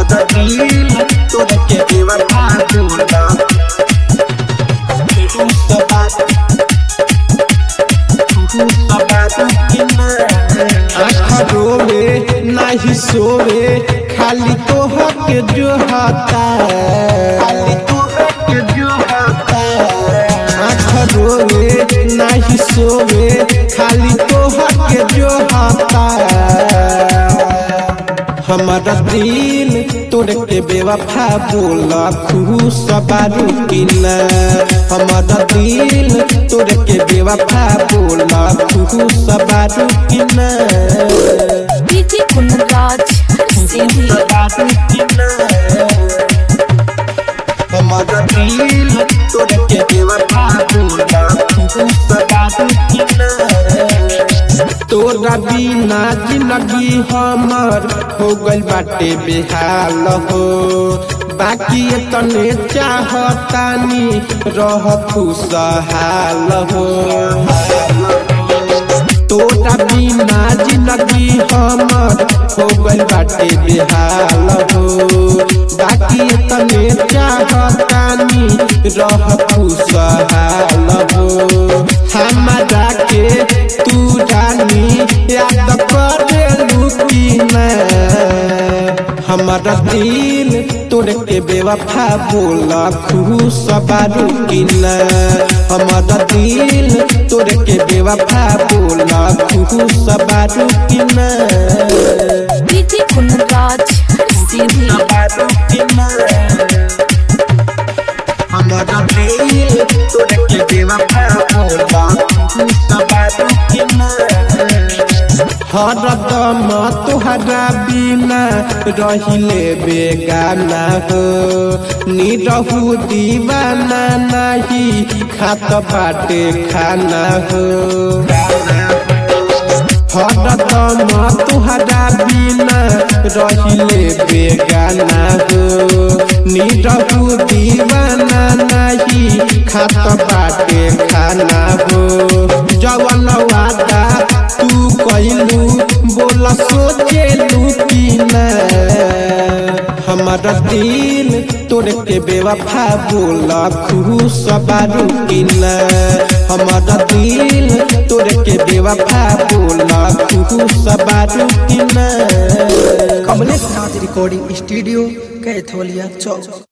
हमारा दिल तोड़ के बेवफा बोला तू सब बात तू सब बात कि ना आँख रोवे नाही सोवे खाली तोहर के जो हाता खाली तू के जो होता आँख रोवे नाही सोवे खाली तोहर के जो हाता हमारा दिल तोड़ के बेवफा बोला खुश बारू कि ना हमारा दिल तोड़ के बेवफा बोला खुश बारू कि ना डीजे कुंदराज सीधी बात कि ना हमारा दिल तोड़ के बेवफा बोला तू सब बात कि ना तोरा बिना जिंदगी हमर हो गइल बाटे बेहाल हो बाकी तने चाहतानी रह खुशहाल हो तोरा बिना जिंदगी हमर हो गइल बाटे बेहाल हो बाकी तने चाहतानी रह खुशहाल हो हमारा के तू रानी याद कर लुकीना हमारा दिल तोड़ के बेवफा बोला खुश बारू कि ना हमारा दिल तोड़ के बेवफा बोला खुश बारू कि ना डीजे कुंदराज सीधी बात कि ना हमारा दिल तोड़ के बेवफा बोला तू सब बात कि ना हरदम तुहरा बिना रहिले बेगाना हो निरहु दीवाना नहीं खात बाटे खाना हो हरदम तुहरा बिना रहिले बेगाना हो निरहु दीवाना नहीं खात बाटे खाना हो जवन वादा तू कइलू बोला सोचेलू कि ना हमारा दिल तोड़ के बेवफा बोला खुश बारू कि ना हमारा दिल तोड़ के बेवफा बोला खुश बारू कि ना कमलेश नाथ रिकॉर्डिंग स्टूडियो कैथोलिया चौक